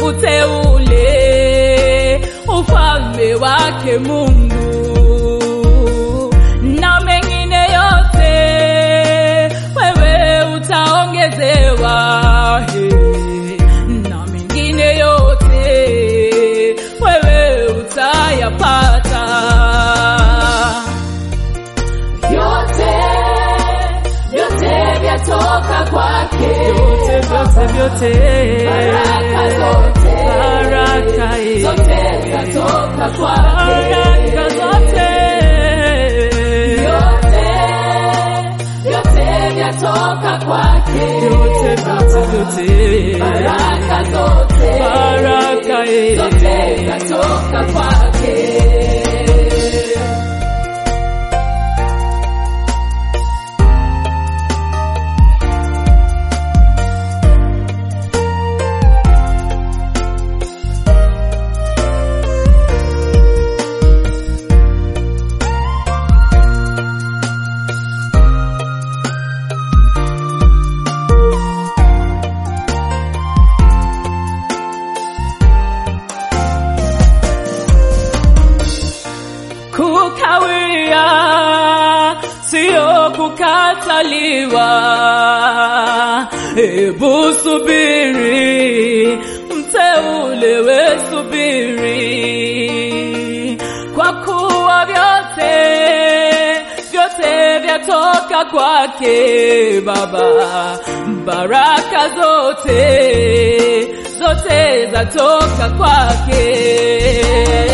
uteule, ufalme wake Mungu na mengine yote wewe utaongezewa, he. na mengine yote wewe utayapata. Vyote, vyote vyatoka kwake. Vyote vyote vyote, Baraka zote, baraka eh. zote zatoka kwake. baraka zote Vyote, vyote vyatoka kwake. vyote vyote vyote Baraka zote, baraka eh. zote zatoka kwake. kukawia sio kukataliwa. Hebu subiri, mteule we subiri, kwa kuwa vyote vyote vyatoka kwake Baba, baraka zote zote zatoka kwake.